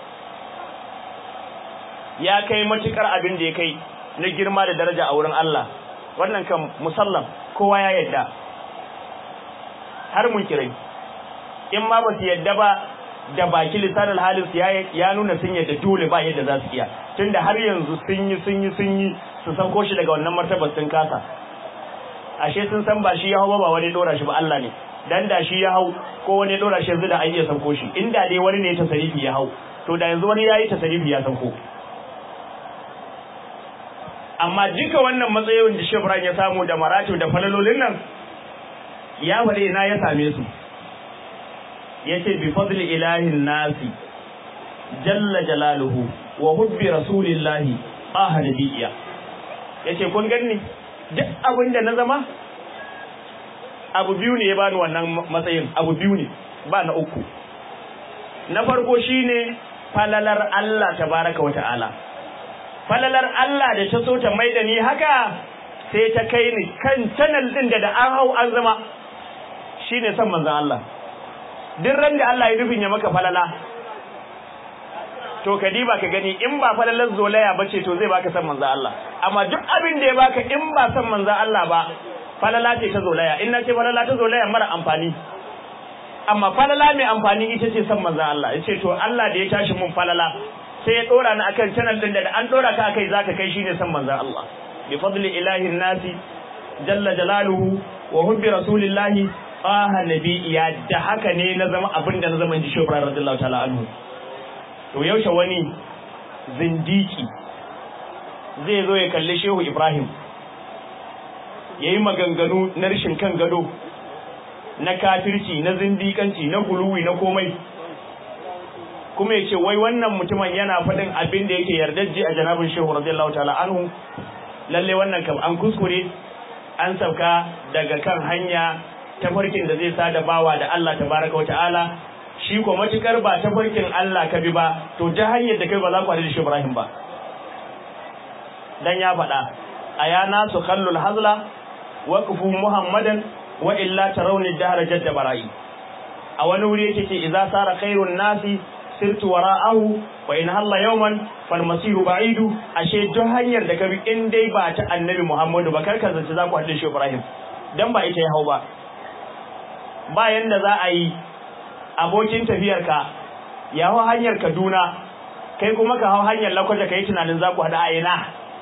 ya kai matukar abin da ya kai na girma da daraja a wurin Allah wannan kan musallam kowa ya yadda har mun kirai in ma ba su yadda ba da baki lisanin halin su ya nuna sun yadda dole ba yadda za su iya tunda har yanzu sun yi sun yi sun yi su sauko shi daga wannan martabar sun kasa ashe sun san ba shi ya hau ba ba wani dora shi ba Allah ne dan da shi ya hau ko wani dora shi yanzu da an iya sauko shi inda dai wani ne ta sarifi ya hau to da yanzu wani yayi ta sarifi ya sauko amma duka wannan matsayin da Shebran ya samu da maratu da falalolin nan ya fare ina ya same su yace bi fadli ilahin nasi jalla jalaluhu wa hubbi rasulillahi ahad biya yace kun ganni duk abin da na zama abu biyu ne ya bani wannan matsayin abu biyu ne ba na uku na farko shine falalar Allah tabaraka wa ta'ala falalar Allah da ta so ta maida ni haka sai ta kai ni kan channel din da da an hau an zama shine san manzon Allah duk ran da Allah ya nufin ya maka falala to ka diba ka gani in ba falalar zolaya bace to zai baka san manzon Allah amma duk abin da ya baka in ba san manzon Allah ba falala ce ta zolaya in na ce falala ta zolaya mara amfani amma falala mai amfani ita ce san manzon Allah yace to Allah da ya tashi mun falala sai ya dora ni akan channel din da an dora ka akai zaka kai shine san manzon Allah bi fadli ilahi nasi jalla jalaluhu wa hubbi rasulillahi aha nabiyya da haka ne na zama abin da na zama ji shi Ibrahim radiyallahu ta'ala anhu to yaushe wani zindiki zai zo ya kalli Shehu Ibrahim yayi maganganu na rishin kan gado na kafirci na zindikanci na guluwi na komai kuma ya ce wai wannan mutumin yana faɗin abin da yake yardajje a janabin shehu radiyallahu ta'ala anhu lalle wannan kam an kuskure an sauka daga kan hanya tafarkin da zai sada bawa da Allah tabaraka wa ta'ala shi ko matukar ba tafarkin Allah ka bi ba to ta hanyar da kai ba za ku haɗu da shi Ibrahim ba dan ya faɗa aya nasu khallul hazla waqfu muhammadan wa illa tarawni dahra jadda bara'i a wani wuri yake ce idza sara khairun nasi sirtu wara'ahu wa in halla yawman fal masiru ba'idu ashe duk hanyar da ka bi in dai ba ta annabi Muhammadu ba kar ka zance za ku haɗu shi Ibrahim dan ba ita ya hau ba ba yanda za a yi abokin tafiyarka ya hau hanyar Kaduna kai kuma ka hau hanyar Lakwaja kai tunanin za ku haɗu a ina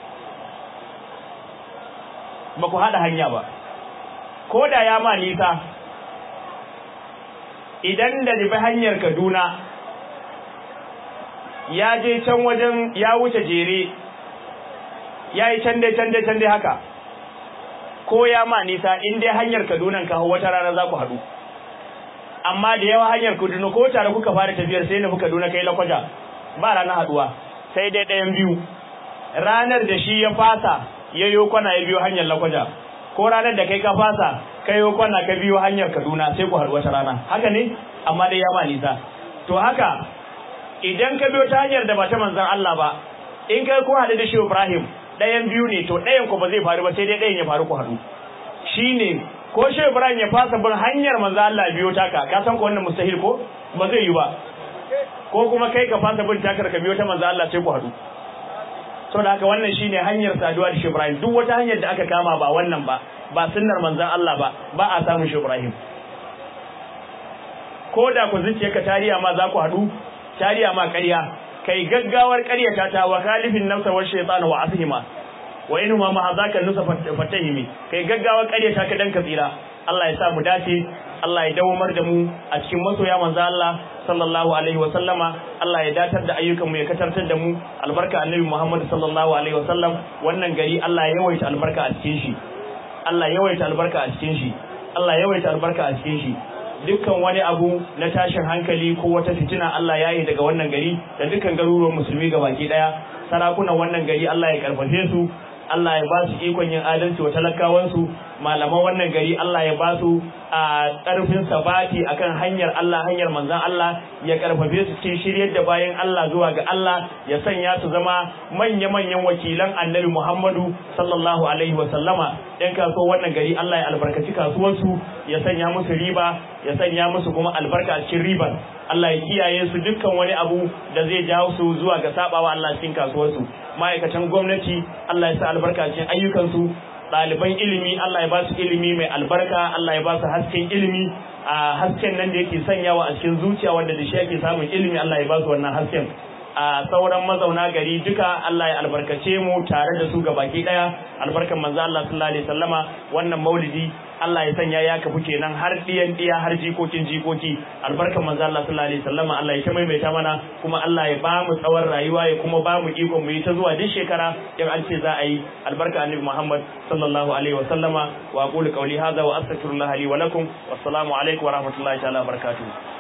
ba ku haɗa hanya ba ko da ya ma nisa idan da nufi hanyar Kaduna ya je can wajen ya wuce jere ya yi can dai can dai can dai haka ko ya ma nisa in dai hanyar Kaduna ka wata rana za ku haɗu amma da yawa hanyar Kaduna ko tare kuka fara tafiyar sai nufi Kaduna kai lakwaja ba ranar haɗuwa sai dai ɗayan biyu ranar da shi ya fasa ya yo kwana ya biyo hanyar lakwaja ko ranar da kai ka fasa kai yo kwana ka biyo hanyar Kaduna sai ku haɗu wata rana haka ne amma dai ya ma nisa to haka idan ka biyo ta hanyar da ba ta manzon Allah ba in kai ko haɗu da shi Ibrahim ɗayan biyu ne to ɗayan ku ba zai faru ba sai dai ɗayan ya faru ku haɗu shine ko shi Ibrahim ya fasa bin hanyar manzon Allah biyo taka ka san ko wannan mustahil ko ba zai yi ba ko kuma kai ka fasa bin takar ka biyo ta manzon Allah sai ku haɗu saboda haka wannan shine hanyar saduwa da shi Ibrahim duk wata hanyar da aka kama ba wannan ba ba sunnar manzon Allah ba ba a samun shi Ibrahim ko da ku zuciyarka tariya ma za ku haɗu tariya ma ƙarya kai gaggawar ƙaryata ta wa khalifin nafsa wa shaytan wa asihima wa inhuma ma hazaka nusa fatahimi kai gaggawar ƙaryata ka dan ka tsira Allah ya sa mu dace Allah ya dawamar da mu a cikin masoya manzo Allah sallallahu alaihi wa sallama Allah ya datar da ayyukan mu ya katartar da mu albarka annabi Muhammad sallallahu alaihi wa sallam wannan gari Allah ya yawaita albarka a cikin shi Allah ya yawaita albarka a cikin shi Allah ya yawaita albarka a cikin shi dukkan wani abu na tashin hankali ko wata fitina Allah ya yi daga wannan gari da dukkan garuruwan musulmi baki daya sarakunan wannan gari Allah ya karfafe su Allah ya ba su ikon yin adalci wa talakawansu malaman wannan gari Allah ya ba su a ƙarfin sabati akan hanyar Allah hanyar manzan Allah ya karfafe su cikin shiryar da bayan Allah zuwa ga Allah ya sanya su zama manya-manyan wakilan annabi Muhammadu sallallahu alaihi wa sallama ɗan kasuwar wannan gari Allah ya albarkaci kasuwarsu ya sanya musu riba ya sanya musu kuma albarka a cikin riban Allah ya kiyaye su dukkan wani abu da zai jawo su zuwa ga sabawa Allah cikin kasuwarsu ma'aikatan gwamnati Allah ya sa albarka cikin ayyukansu ɗaliban ilimi Allah ya ba su ilimi mai albarka Allah ya ba su hasken ilimi a hasken nan da yake sanyawa a cikin zuciya wanda da shi ake samun ilimi Allah ya ba su wannan hasken a sauran mazauna gari duka Allah ya albarkace mu tare da su baki daya albarkan manzo Allah sallallahu alaihi wasallama wannan maulidi Allah ya sanya ya kafu kenan har diyan diya har jikokin jikoki albarkan manzo Allah sallallahu alaihi wasallama Allah ya ta maimaita mana kuma Allah ya ba mu tsawon rayuwa ya kuma ba mu iko mu yi ta zuwa duk shekara in an ce za a yi albarka annabi Muhammad sallallahu alaihi wasallama wa aqulu qawli hadha wa astaghfirullah li wa lakum wassalamu alaikum wa rahmatullahi ta'ala wa barakatuh